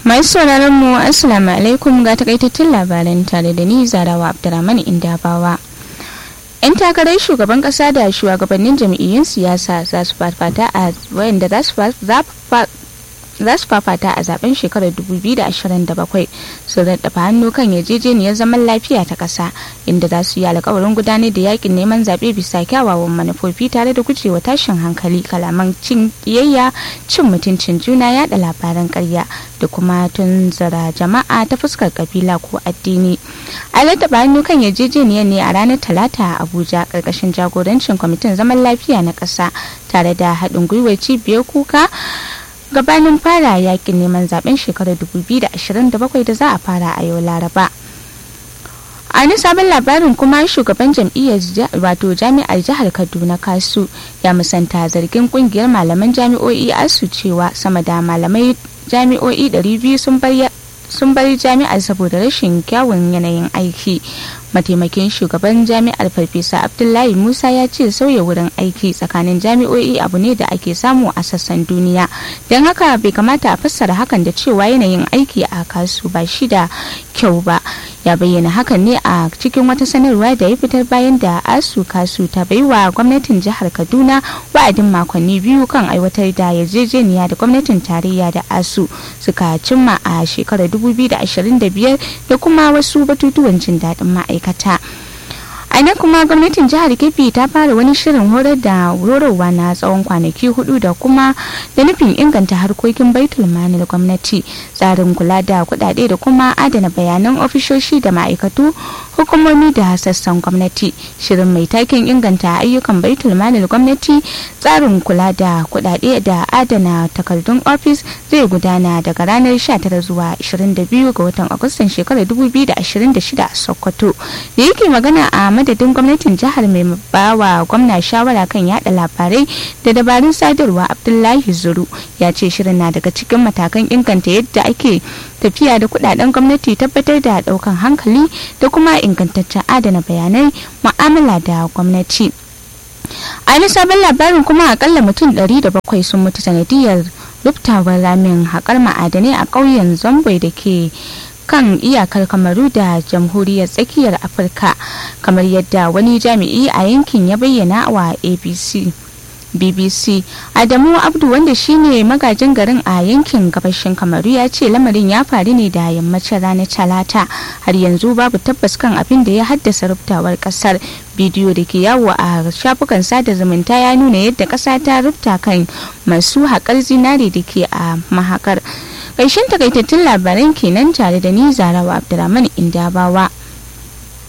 Masu sauraron mu Assalamu alaikum ga takaitattun labaran tare da ni Zarawa Abdurrahman Indabawa. 'Yan takarar shugaban kasa da shugabannin jam'iyyun siyasa za su fafata a wayanda za su fafata a zaben shekarar 2027 sun raɗafa hannu kan yarjejeniyar zaman lafiya ta ƙasa inda za su yi alkawarin gudanar da yakin neman zaɓe bisa kyawawan manufofi tare da gujewa tashin hankali kalaman cin ƙiyayya cin mutuncin juna yada labaran ƙarya da kuma tunzara jama'a ta fuskar kabila ko addini a raɗafa hannu kan yarjejeniyar ne a ranar talata a abuja ƙarƙashin jagorancin kwamitin zaman lafiya na ƙasa tare da haɗin gwiwar cibiyar kuka gabanin fara yakin neman zaben shekarar 2027 da za a fara a yau laraba a wani sabon labarin kuma shugaban jam'iyyar wato jami'ar jihar kaduna kasu ya musanta zargin kungiyar malaman jami'o'i asu cewa sama da malamai jami'o'i 200 sun bar sun bari jami'ar saboda rashin kyawun yanayin aiki mataimakin shugaban jami'ar farfesa abdullahi musa ya ce sauya wurin aiki tsakanin jami'o'i abu ne da ake samu a sassan duniya don haka bai kamata a fassara hakan da cewa yanayin aiki a kasu ba shi da kyau ba ya bayyana hakan ne a cikin wata sanarwa da ya fitar bayan da asu kasu ta baiwa gwamnatin jihar kaduna wa'adin makonni biyu kan aiwatar da yarjejeniya da gwamnatin tarayya da asu suka cimma a shekarar 2025 da kuma wasu batutuwan jin daɗin ma'aikata. a nan kuma gwamnatin jihar kebbi ta fara wani shirin horar da horarwa na tsawon kwanaki hudu da kuma da nufin inganta harkokin baitul manil gwamnati tsarin kula da kudade da kuma adana bayanan ofishoshi da ma'aikatu hukumomi da sassan gwamnati shirin mai taken inganta ayyukan baitul manil gwamnati tsarin kula da kudade da adana takardun ofis zai gudana daga ranar 19 zuwa 22 ga watan agustan shekarar 2026 a sokoto da yake magana a madadin gwamnatin jihar mai bawa gwamna shawara kan yada labarai da dabarun sadarwa abdullahi zuru ya ce shirin na daga cikin matakan inganta yadda ake tafiya da kudaden gwamnati tabbatar da daukan hankali da kuma ingantaccen adana bayanai mu'amala da gwamnati a wani sabon labarin kuma akalla mutum 700 sun mutu sanadiyar ruftawar ramin haƙar ma'adanai a ƙauyen zamboi da ke kan iyakar kamaru da jamhuriyar tsakiyar afirka kamar yadda wani jami'i a yankin ya bayyana wa abc bbc adamu abdu wanda shine magajin garin a yankin gabashin kamaru ya ce lamarin ya faru ne da yammacin ranar talata har yanzu babu tabbas kan abin da ya haddasa rubtawar kasar bidiyo da ke yawo a shafukan sada zumunta ya nuna yadda kasa ta rubta kan masu haƙar zinare da ke a mahakar ƙarshen takaitattun labaran kenan tare da ni zarawa abdulrahman indabawa